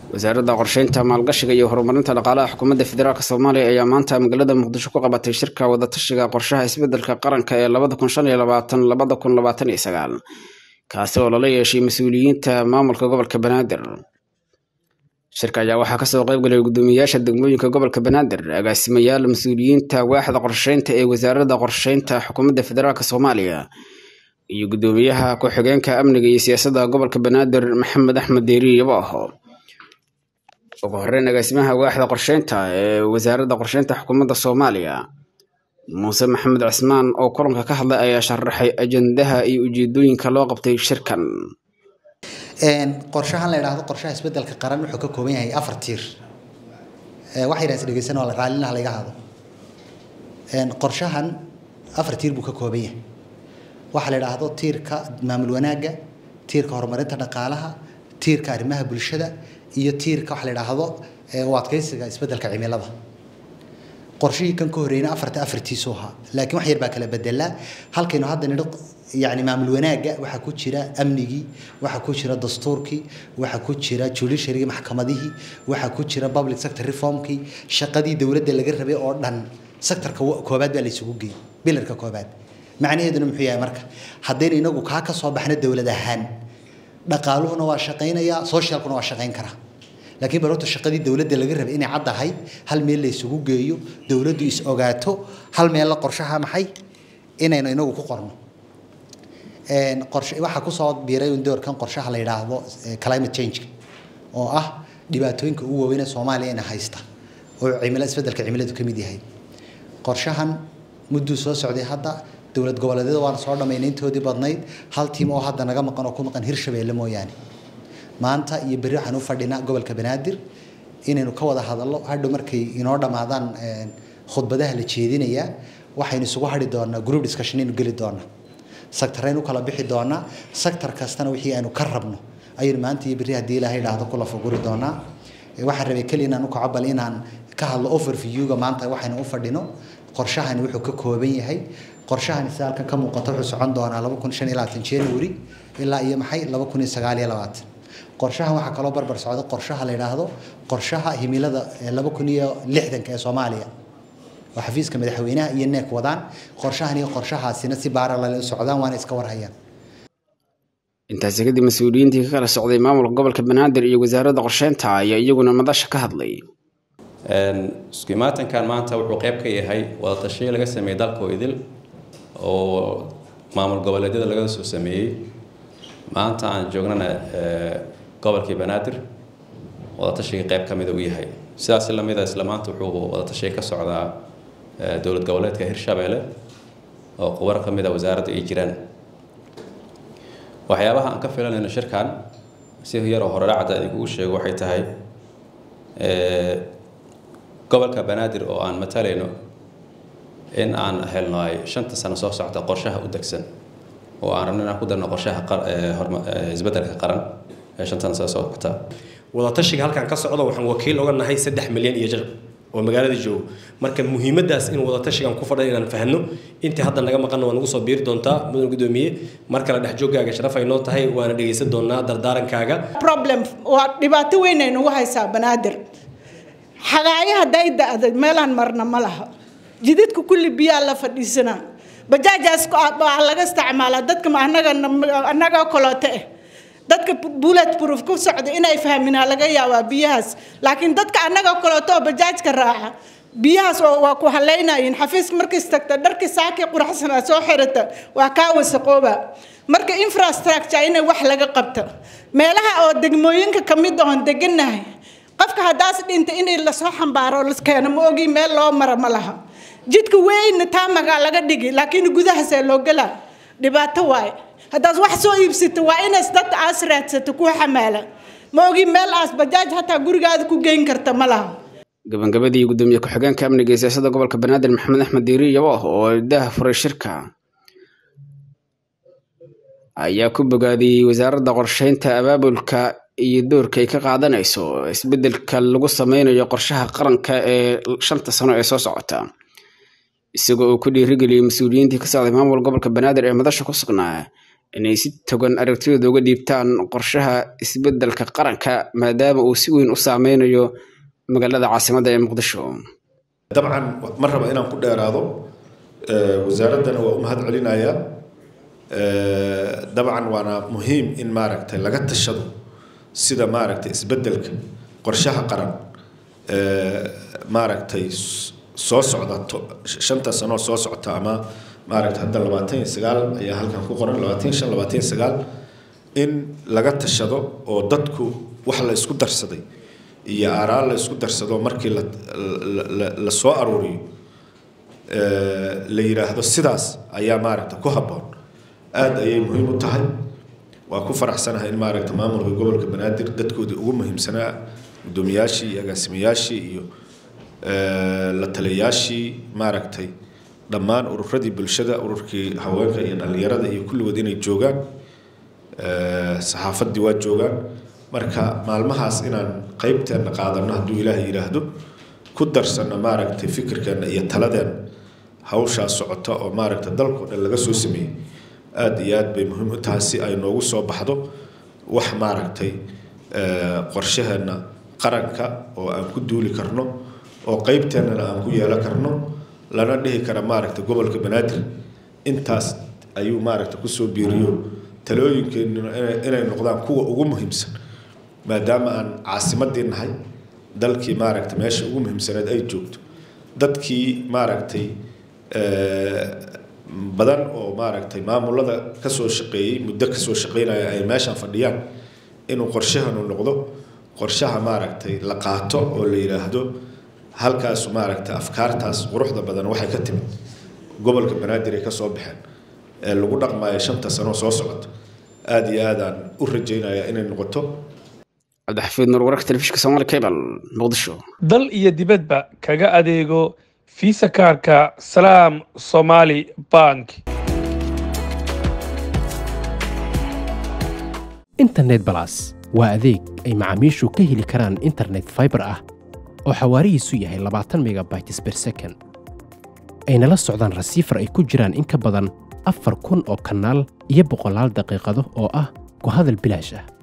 wasaaradda qorsheynta maalgashiga iyo horumarinta dhaqaalaha xukuumadda federaalk soomaaliya ayaa maanta magaalada muqdisho ku qabatay shirka wadatashiga qorshaha isbedelka qaranka ee labada kun shan iyo labaatan labada kun labaatan iyo sagaal kaasi oo lala yeeshay mas-uuliyiinta maamulka gobolka banaadir shirka ayaa waxaa kasoo qeybgalay guddoomiyayaasha degmooyinka gobolka banaadir agaasimayaal mas-uuliyiinta waaxda qorsheynta ee wasaaradda qorsheynta xukuumadda federaalk soomaaliya iyo guddoomiyaha ku-xigeenka amniga iyo siyaasadda gobolka banaadir maxamed axmed deeri yabaaho ugu horeyn agaasimaha waaxda qorsheynta ee wasaaradda qorsheynta xukuumadda soomaaliya muuse maxamed cismaan oo kulanka ka hadlay ayaa sharaxay ajandaha iyo ujeedooyinka loo qabtay shirkan qorshahan la yidhaahdo qorshaha isbedelka qaran wuxuu ka kooban yahay afar tiir waxa yidhaha isdhegeysan waa raallinaha laga hado qorshahan afar tiir buu ka kooban yahay waxaa la yidhaahdo tiirka maamul wanaagga tiirka horumarinta dhaqaalaha tiirka arrimaha bulshada iyo tiirka waxa la yidhaahdo u adkeysiga isbedelka cimilada qorshihii kan ka horreeyna afarta afartiisu ahaa laakiin wax yar baa kala bedelaa halkaynu hadda nidho yani maamul wanaagga waxaa ku jira amnigii waxaa ku jira dastuurkii waxaa ku jira judiciarygi maxkamadihii waxaa ku jira public sector reformkii shaqadii dowladda laga rabay oo dhan sectorka koobaad baa laysugu geeyey bilarka koobaad macnaheeduna muxuu yahay marka haddaynu inagu kaa ka soo baxno dowlad ahaan dhaqaaluhuna waa shaqaynayaa socialkuna waa shaqayn karaa laakiin bal horta shaqadii dowladda laga rabay inay caddahay hal meel la isugu geeyo dowladdu is ogaato hal meel la qorshaha maxay inaynu inagu ku qorno qorshe waxaa kusoo biiray doorkan qorshaha la yidhaahdo climate change oo ah dhibaatooyinka ugu waaweyn ee soomaaliya ina haysta oo cimilo isbedelka cimiladu ka mid yahay qorshahan mudduu soo socday hadda dowlad goboleedyada waana soo dhammaynay intoodii badnayd hal tiim oo hadda naga maqan oo ku maqan hirshabeelle mooyaane maanta iyo berri waxaan u fadhinaa gobolka banaadir inaynu ka wada hadallo hadhow markay inoo dhammaadaan khudbadaha la jeedinayaa waxaynu isugu hadhi doonaa group discussion aynu geli doonaa sectoraynu kala bixi doonaa sector kastana wixii aynu ka rabno ayaynu maanta iyo berri haddii ilaahay idhaahdo kula fuguri doonaa waxaan rabay keli inaan u kaco bal inaan ka hadlo overviewga maanta waxaynu u fadhino qorshahani wuxuu ka kooban yahay qorshahani sida halkan ka muuqato wuxuu socon doonaa laba kun shan iyo labaatan january ilaa iyo maxay laba kun iyo sagaal iyo labaatan qorshahan waxaa kaloo barbar socda qorshaha la yidhaahdo qorshaha himilada laba kun iyo lixdanka ee soomaaliya oo xafiiska madaxweynaha iyo neek wadaan qorshahan iyo qorshahaasina si baaralale u socdaan waana iska warhayaan intaasi kadib mas-uuliyiintii ka kala socday maamulka gobolka banaadir iyo wasaaradda qorsheynta ayaa iyaguna madasha ka hadlay isku imaatankan maanta wuxuu qayb ka yahay wadatashiyo laga sameeyey dalkoo idil oo maamul goboleedyada laga soo sameeyey maanta aan joognana gobolkii banaadir wadatashiga qayb ka mida uu yahay sidaas lamida isla maanta wuxuu wadatashiga ka socdaa dowlad goboleedka hirshabeelle oo qubar ka mida wasaaradda ay jiraan waxyaabaha aan ka filanayno shirkan si yaroo hore dhacda idinkugu sheego waxay tahay gobolka banaadir oo aan matalayno in aan helno ay shanta sano soo socta qorshaha u degsan oo aan rabno inaan ku darno qorshaha isbedelka qaran ee shantan sano soo socota wadatashiga halkan ka socda waxaan wakiil oga nahay saddex milyan iyo jar oo magaalada joogo marka muhiimadaas in wadatashigan ku fadhan inaan fahno intii hadda naga maqanna waa nagu soo biiri doontaa mudan gudoomiye mar kale dhex joogaaga sharaf ay noo tahay waana dhegaysan doonaa dardaarankaaga problem waa dhibaato weyn ay nagu haysaa banaadir xagaayo hadday da-day meelaan marna ma laha jidadka kulli biyaa la fadhiisanaa bajaajaas waa laga isticmaalaa dadka anaga annaga koloote eh dadka bullet proof ku socda inay fahminaa laga yaabaa biyahaas laakiin dadka annaga koloote oo bajaajka raaca biyahaas waa ku halaynayin xafiiska markiis tagta dharkii saakii quraxsanaa soo xirata waa kaa wasaqooba marka infrastructure inay wax laga qabto meelaha oo degmooyinka kamid oon deganahay qofka haddaas dhinta inay lasoo xambaaro keeno ma ogi meel loo mara ma laha jidka weynna taamagaa laga dhigi laakiin gudahaasee loo galaa dhibaato waaye haddaad wax soo iibsato waa inaas dad aas raadsato ku xamaala ma ogi meel aas bajaaj hataa gurigaada ku geyn karta ma laha gabagabadii gudoomiye ku-xigeenka amniga iyo siyaasadda gobolka banaadir maxamed axmed diiri yabooh oo daha furay shirka ayaa ku bogaadiyey wasaaradda qorsheynta abaabulka iyo doorka ay ka qaadanayso isbedelka lagu sameynayo qorshaha qaranka ee shanta sano ee soo socota isagoo uu ku dhiirigeliyey mas-uuliyiintii ka socday maamul gobolka banaadir ee madasha ku sugnaa inay si togan aragtidooda uga dhiibtaan qorshaha isbeddelka qaranka maadaama uu si weyn u saameynayo magaalada caasimadda ee muqdisho dabcan ma raba inaan ku dheeraado wasaaraddana waa u mahad celinayaa dabcan waana muhiim in maaragtay laga tashado sida maaragtay isbeddelka qorshaha qaran maaragtay soo socda shanta sanoo soo socota ama maaragtay hadda labaatan iyo sagaal ayaa halkan ku qoran labaatan iyo shan labaatan iyo sagaal in laga tashado oo dadku wax la isku darsaday iyo aaraal la isku darsado markii la la soo aruuriyo la yidhaahdo sidaas ayaa maaragta ku habboon aada ayay muhiim u tahay waa ku faraxsanahay in maaragta maamulka gobolka banaadir dadkoodii ugu muhiimsanaa guddoomiyaashii iyo agaasimayaashii iyo la taliyayaashii maaragtay dhammaan ururadii bulshada ururkii haweenka iyo dhallinyarada iyo kulligood inay joogaan saxaafaddii waa joogaan marka maalmahaas inaan qeybteenna qaadano hadduu ilaahay yidhaahdo ku darsanno maaragtay fikirkeenna iyo taladeenna hawshaas socota oo maaragta dalkao dhan laga soo sameeyey aada iyo aad bay muhiim u tahay si ay noogu soo baxdo wax maaragtay qorshaheenna qaranka oo aan ku duuli karno oo qeybteennana aan ku yeelan karno lana dhihi kara maaragta gobolka banaadir intaas ayuu maaragta kusoo biiriyo talooyinkeennuna inay noqdaan kuwa ugu muhiimsan maadaama aan caasimadii nahay dalkii maaragta meesha ugu muhiimsaneed ay joogto dadkii maaragtay badan oo maaragtay maamulada kasoo shaqeeyey muddo kasoo shaqeynaya ay meeshaan fadhiyaan inuu qorshahanu noqdo qorshaha maaragtay la qaato oo la yidhaahdo halkaasu maaragtay afkaartaas quruxda badan waxay ka timid gobolka banaadir ay kasoo baxeen ee lagu dhaqmayo shanta sano soo socota aada iyo aadaan u rajaynayaa inay noqoto cabdixafiid nur wararka telefishinka somaali cable muqdisho dal iyo dibadba kaga adeego fiisa kaarka salaam somaali bank internet balas waa adeeg ay macaamiishu ka heli karaan internet faibar ah oo xawaarihiisu yahay labaatan megabytes ber second ayna la socdaan rasiifar ay ku jiraan in ka badan afar kun oo kanaal iyo boqolaal daqiiqado oo ah ku hadal bilaash ah